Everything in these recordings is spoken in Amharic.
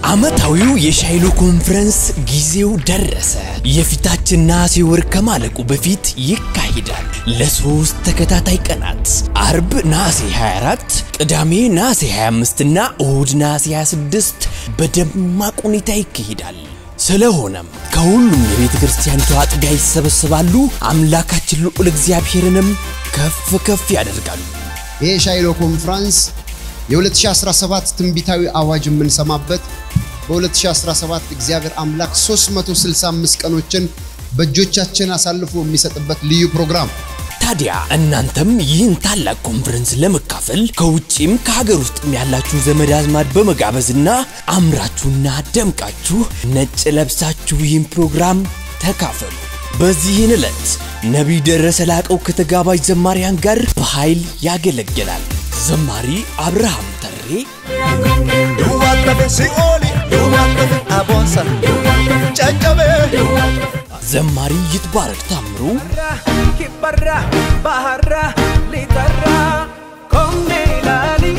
ዓመታዊው የሻይሎ ኮንፈረንስ ጊዜው ደረሰ። የፊታችን ነሐሴ ወር ከማለቁ በፊት ይካሄዳል። ለሶስት ተከታታይ ቀናት አርብ ነሐሴ 24፣ ቅዳሜ ነሐሴ 25 እና እሁድ ነሐሴ 26 በደማቅ ሁኔታ ይካሄዳል። ስለሆነም ከሁሉም የቤተ ክርስቲያኒቱ አጥቢያ ይሰበሰባሉ። አምላካችን ልዑል እግዚአብሔርንም ከፍ ከፍ ያደርጋሉ። ይህ ሻይሎ ኮንፍራንስ የ2017 ትንቢታዊ አዋጅ የምንሰማበት በ2017 እግዚአብሔር አምላክ 365 ቀኖችን በእጆቻችን አሳልፎ የሚሰጥበት ልዩ ፕሮግራም ታዲያ እናንተም ይህን ታላቅ ኮንፈረንስ ለመካፈል ከውጭም ከሀገር ውስጥም ያላችሁ ዘመድ አዝማድ በመጋበዝና አምራችሁና ደምቃችሁ ነጭ ለብሳችሁ ይህን ፕሮግራም ተካፈሉ። በዚህን ዕለት ነቢይ ደረሰ ላቀው ከተጋባዥ ዘማሪያን ጋር በኃይል ያገለግላል። ዘማሪ አብርሃም ተሬ፣ Duwwallafe si'ooli duwwallafe aboonsa caccabe ዘማሪ ይትባረክ ታምሩ፣ kibbarra baharra lixarra koomne ilaali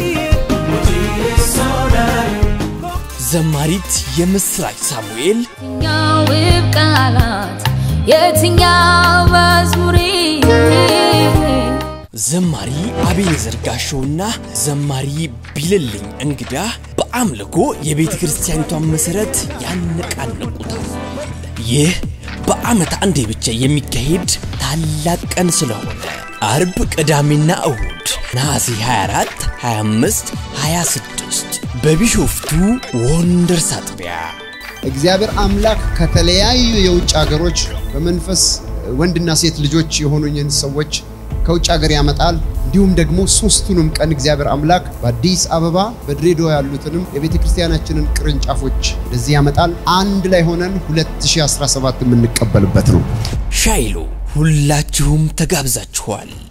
ዘማሪት የምስራች ሳሙኤል፣ የትኛው ውብ ቃላት የትኛው መዝሙሬ ዘማሪ አቤኔዘር ጋሻውና ዘማሪ ቢልልኝ እንግዳ በአምልኮ የቤተ ክርስቲያኒቷን መሠረት ያነቃንቁታል። ይህ በዓመት አንዴ ብቻ የሚካሄድ ታላቅ ቀን ስለሆነ አርብ፣ ቅዳሜና እሁድ ነሐሴ 24፣ 25፣ 26 በቢሾፍቱ ወንደርስ አጥቢያ እግዚአብሔር አምላክ ከተለያዩ የውጭ ሀገሮች በመንፈስ ወንድና ሴት ልጆች የሆኑኝን ሰዎች ከውጭ ሀገር ያመጣል። እንዲሁም ደግሞ ሶስቱንም ቀን እግዚአብሔር አምላክ በአዲስ አበባ በድሬዳዋ ያሉትንም የቤተ ክርስቲያናችንን ቅርንጫፎች ወደዚህ ያመጣል። አንድ ላይ ሆነን 2017 የምንቀበልበት ነው። ሻይሎ ሁላችሁም ተጋብዛችኋል።